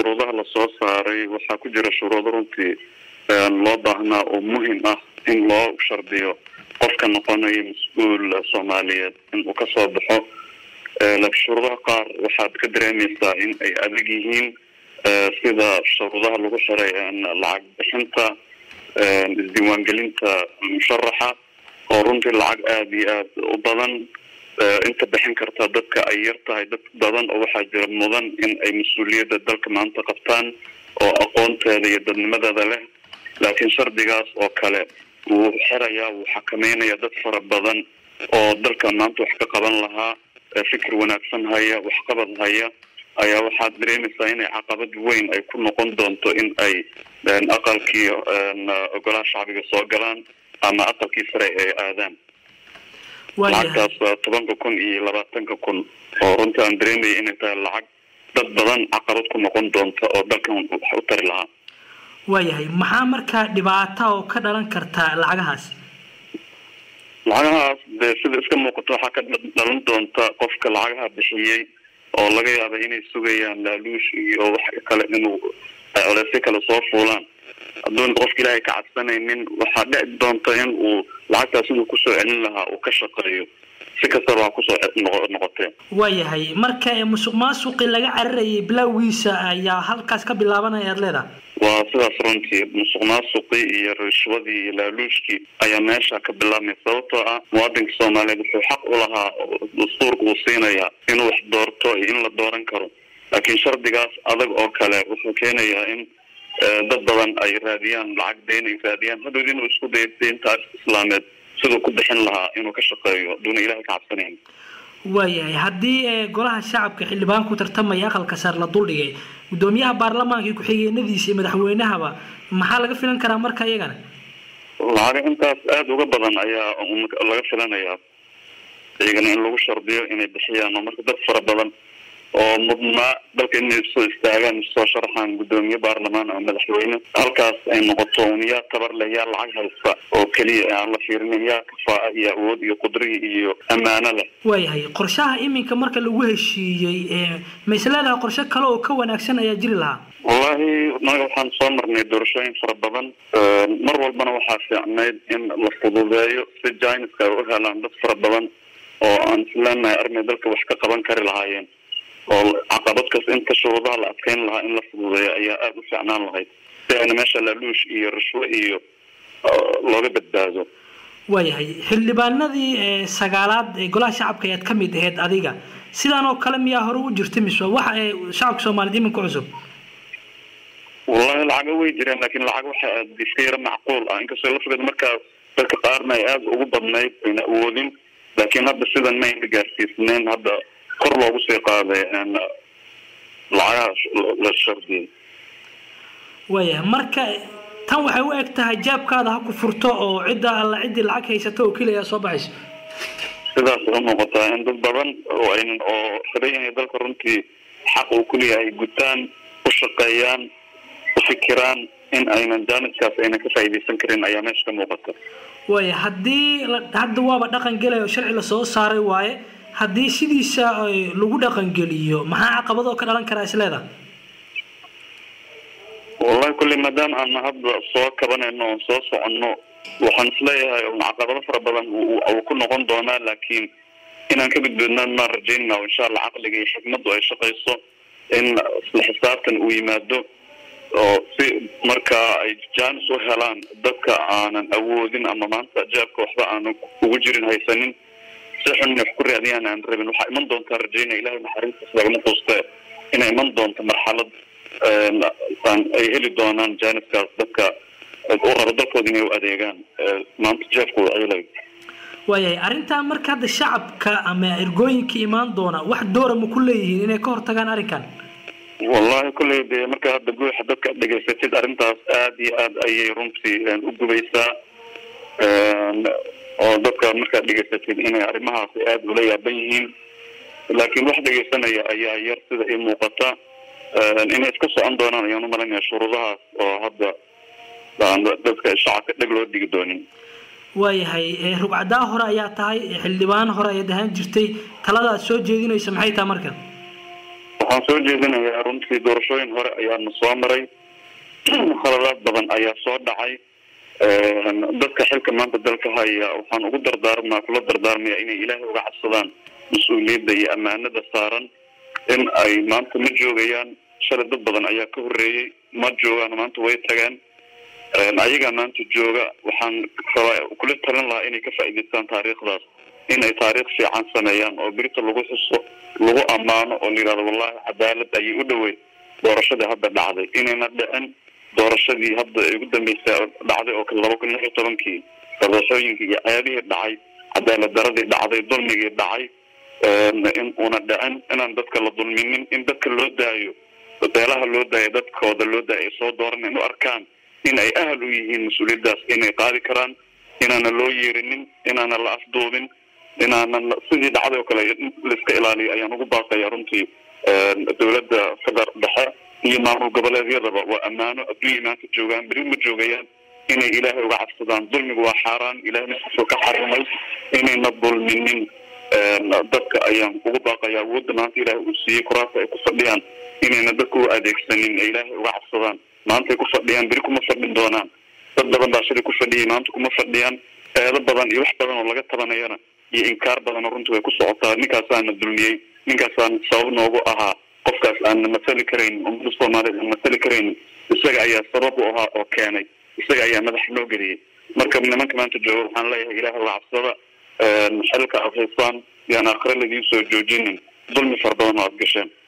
shuruudaha lasoo saaray waxaa ku jira shuruudo runtii loo baahnaa oo muhim ah in loo shardiyo qofka noqonayo mas-uul soomaaliyeed in uu kasoo baxo laakiin shuruudaha qaar waxaad ka dareemaysaa in ay adag yihiin sida shuruudaha lagu xiray lacag bixinta isdiiwaangelinta musharaxa oo runtii lacag aada iyo aad u badan inta bixin karta dadka ay yar tahay dad badan oo waxaa jira mudan in ay mas-uuliyadda dalka maanta qabtaan oo aqoonteeda iyo dadnimadeeda leh laakiin shardigaas oo kale wuu xirayaa wuu xakameynaya dad fara badan oo dalka maanta wax ka qaban lahaa fikir wanaagsan haya waxqabad haya ayaa waxaad dareemaysaa inay caqabad weyn ay ku noqon doonto in ay aqalkii ogolaha shacbiga soo galaan ama aqalkii sare ay aadaan lacagtaas tobanka kun iyo labaatanka kun oo runtii aan dareemaya inay tahay lacag dad badan caqabad ku noqon doonta oo dalkan wax u tari lahaa waayahay maxaa markaa dhibaata oo ka dhalan karta lacagahaas lacagahaas dee sida iska muuqato waxaa ka dhalan doonta qofka lacagaha bixiyey oo laga yaaba inay sugayaan laaluush iyo wax kale inuu colesyo kale soo fuulaan hadduuna qofka ilaahay ka cadsanaynin waxaa dhici doonta in uu lacagtaas siduu kusoo celin lahaa uu ka shaqeeyo si kastaba ha kusoo noqotee waayahay marka musuq maasuqi laga cararayay bilowgiisa ayaa halkaas ka bilaabanaya aad leedahay waa sidaas runtii musuq maasuqii iyo rishwadii iyo laaluushkii ayaa meesha ka bilaabmay sababtoo ah muwaadinka soomaaliyeed wuxuu xaq u lahaa dastuurka uu siinayaa inuu wax doorto iyo in la dooran karo laakiin shardigaas adag oo kale wuxuu keenayaa in dad badan ay raadiyaan lacag deyn ay raadiyaan hadhow inuu isku dayo deyntaas islaameed siduu ku bixin lahaa inuu ka shaqeeyo aduuna ilahay ka cabsanayn waayahay haddii golaha shacabka xildhibaan ku tartamaya aqalka sare la duldhigay guddoomiyaha baarlamaanka iyo ku-xigeenadiisa iyo madaxweynahaba maxaa laga filan karaa marka iyagana lacaga intaas aada uga badan ayaa laga filanayaa iyagana in lagu shardiyo inay bixiyaan oo marka dad fara badan oo mudnaa dalka inay soo istaagaan soo sharaxaan guddoomiye baarlamaan ama madaxweyne halkaas ay noqoto un yaa tabar leh yaa lacag haysta oo keliya aan la fiirinin yaa kafaa iyo awood iyo qudri iyo ammaano leh waayahay qorshaha iminka marka lagu heshiiyey ma isleedahay qorshe kale oo ka wanaagsan ayaa jiri lahaa wallahi naga waxaan soo marnay doorashooyin fara badan mar walbana waxaa fiicnayd in la fududeeyo si jiniska ay u helaan dad fara badan oo aan isleenahay armay dalka wax ka qaban kari lahaayeen oo caqabad kas inta shuruudaha la adkeyn lahaa in la fududeeyo ayaa aada u fiicnaan lahayd si ayna meesha laaluush iyo rishwo iyo looga badbaado waayahay xildhibaanadii sagaalaad ee golaha shacabka ayaad ka mid ahayd adiga sidaan oo kale miyaa hore u jirta mise waxa shacabka soomaaliyeed iminka cusub wallahi lacaga way jireen laakiin lacag waxa iska yaro macquul ah inkastoo lafteeda markaa dadka qaarna ay aada ugu badnayd ayna awoodin laakiin hadda sidan ma ayna gaarsiisneyn hadda kor loogu sii qaaday lacagaha la shardiyay waayahay marka tan waxay u eg tahay jaabkaada ha ku furto oo cidda alla ciddii lacag haysato oo keliya soo baxayso sidaas u muuqataa in dad badan oo aynan oo rabay inay dalka runtii xaq uu kuleeyahay gutaan u shaqeeyaan u fikiraan in aynan jaaniskaas aynan ka faa'iidaysan karin ayaa meesha ka muuqata waaya haddii hadda waaba dhaqan gelaya oo sharci lasoo saaray waaye haddii sidiisa lagu dhaqangeliyo maxaa caqabadoo ka dhalan karaa isleeda wallahi kulley maadaama aan hadda soo kabanayno oon soo soconno waxaan isleeyahay un caqabado fara badan uu ku noqon doonaa laakiin inaan ka gudboodna maan rajaynana o insha allah caqliga iyo xikmaddu ay shaqayso in isla xisaabtan uu yimaado oo si markaa ay jaanis u helaan dadka aanan awoodin ama maanta jaabka waxba aanan ugu jirin haysanin si xun inay wax ku raadiyaan aan rabin waxaa iman doontaa rajaynaya ilahay naxariistiis lagama quuste inay iman doonto marxalad ay heli doonaan jaaniskaas dadka u rabo dalkooda inay u adeegaan maanta jeefkooda ayla waayahay arrintaa marka hadda shacabka ama ergooyinka imaan doona wax doora ma ku leeyihiin inay ka hortagaan arrinkan wallahi kulley dee marka hadda guuxa dadka dhegaysatid arrintaas aada iyo aada ayay runtii u gubaysaa oo dadka markaad dhegaysatid inay arrimahaasi aada ula yaaban yihiin laakiin wax dhegaysanaya ayaa yar sida ii muuqata inay iska socon doonaan ayaan umalanaya shuruudahaas oo hadda dadka shacabka dheg loo dhigi doonin waayahay rugcadaa hore ayaa tahay xildhibaan hore ayaad ahaan jirtay talada aad soo jeedinaysa maxay tahay marka waxaan waxaan soo jeedinayaa runtii doorashooyin hore ayaana soo maray khaladaad badan ayaa soo dhacay dadka xilka maanta dalka haya waxaan ugu dardaarmaa kula dardaarmaya inay ilaahay uga cabsadaan mas-uuliyadda iyo ammaanada saaran in ay maanta ma joogayaan shalay dad badan ayaa ka horreeyey ma joogaan maanta way tagaan ayagaa maanta jooga waxaan rabaa kula talin lahaa inay ka faa'iidaystaan taariikhdaas inay taariikh fiican sameeyaan oo berita lagu xuso lagu ammaano oo la yidhahdo wallahi cadaalad ayay u dhoweyd doorashadii hadda dhacday inayna dhicin doorashadii hadda ay ugu dambeysay dhacday oo kale laba kun lix iyo tobankii doorashooyinkii iyo ceebihii dhacay cadaalad daradii dhacday dulmigii dhacay in una dhicin inaan dadka la dulminin in dadka loo daayo beelaha loo daayo dadkooda loo daayo ay soo dooran in u arkaan in ay ahal u yihiin mas-uuliyaddaas inay qaadi karaan inaana loo yeerinin inaana la afduubin inaanan sidii dhacday oo kale laiska ilaaliyo ayaan ugu baaqaya runtii dowladda feder dhexe iyo maamul goboleedyadaba waa ammaano adduunya maanta joogaan beri ma joogayaan inay ilaahay uga cabsadaan dulmigu waa xaaraan ilahay naftiisuu ka xarimay inayna dulminin dadka ayaan ugu baaqaya awoodda maanta ilaahay uu siiyey kuraasta ay ku fadhiyaan inayna dadka u adeegsanin ee ilaahay uga cabsadaan maantay ku fadhiyaan beri kuma fadhin doonaan dad badan baa shilay ku fadhiyay maanta kuma fadhiyaan eedo badan iyo wax badan oo laga tabanayana iyo inkaar badan oo runtii way ku socotaa ninkaasaana dulmiyey ninkaasaan sabab noogu ahaa qofkaas aanna masali karaynin ummada soomaaliyeed aan masali karaynin isaga ayaa sabab u ahaa oo keenay isaga ayaa madaxa loo geliyey marka nimanka maanta jooga waxaan leeyahay ilaah uga cabsada xilka aad haysaan yaan aakhire ladiin soo joojinin dulmi fara badan oo aad gasheen